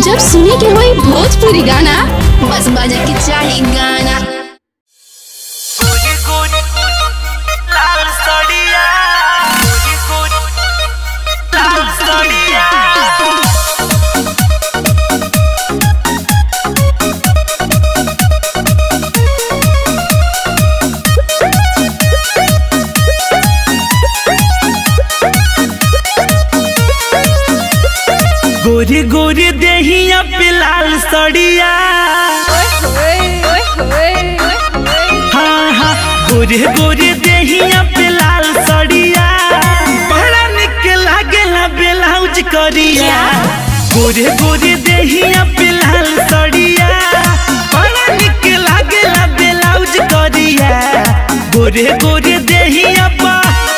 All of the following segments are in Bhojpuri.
जब सुने के होई भोजपुरी गाना बस बजे के चाही गाना गोरी गोरी लाल साड़िया गोरी गोरी लाल साड़िया गोरी गोरी देहिया पे लाल सड़िया हाँ हाँ गोरे गोरे देहिया पे लाल सड़िया बड़ा निक लागेला ब्लाउज करिया गोरे गोरे देहिया पे लाल सड़िया बड़ा निक लागेला ब्लाउज करिया गोरे गोरे देहिया पा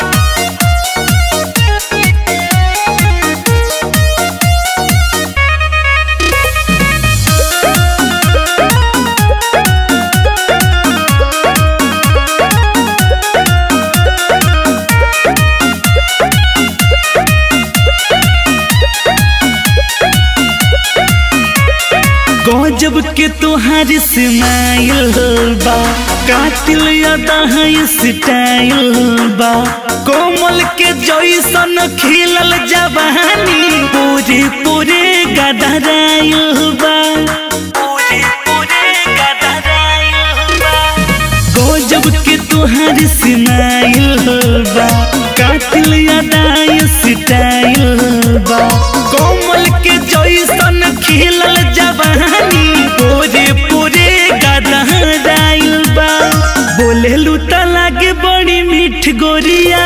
गजब के तुहार स्माइल बा कातिल अदा है स्टाइल बा कोमल के जैसन खिलल जवानी पूरे पूरे गदराइल बा पूरे पूरे गदराइल बा गजब के तुहार स्माइल बा कातिल अदाय स्टाइल बा कोमल के जैसन खिलल जवानी पूरे पूरे गदराइल बा बोले लूता लागे बड़ी मीठ गोरिया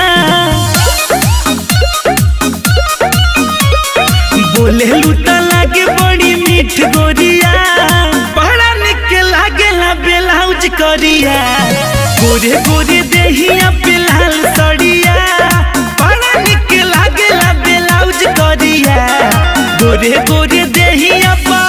बोले लूता लागे बड़ी मीठ गोरिया बड़ा निक लागेला ब्लाउज करिया गोरे गोरे देहिया पे लाल सड़िया बड़ा निक लागेला ब्लाउज करिया गोरे गोरे देहिया पा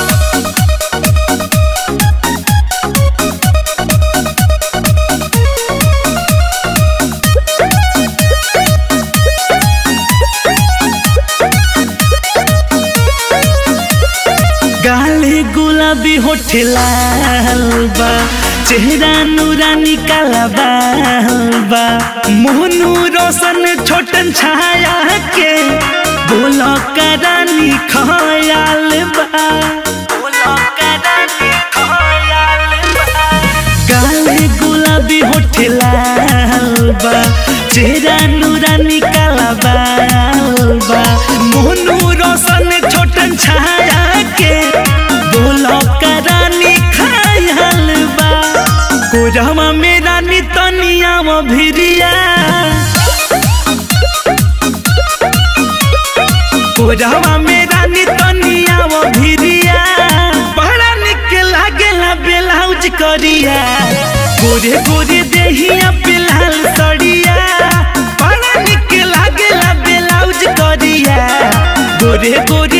गाले गुलाबी होठ लाल बा चेहरा नूरानी काला बाल बा मोहनू रोशन छोटन छाया के बोलो करानी खयाल बा बोलो करानी खयाल बा गाले गुलाबी होठ लाल बा चेहरा नूरानी काला बाल बा मोनू रोशन छोटन छाया के बोलो करानी खायल बा कोरहमा में रानी तनिया वो भिरिया कोरहमा में रानी तनिया वो भिरिया बड़ा निक लागेला ब्लाउज करिया गोरे गोरे देहिया पे लाल सड़िया बड़ा निक लागेला ब्लाउज करिया गोरे गोरे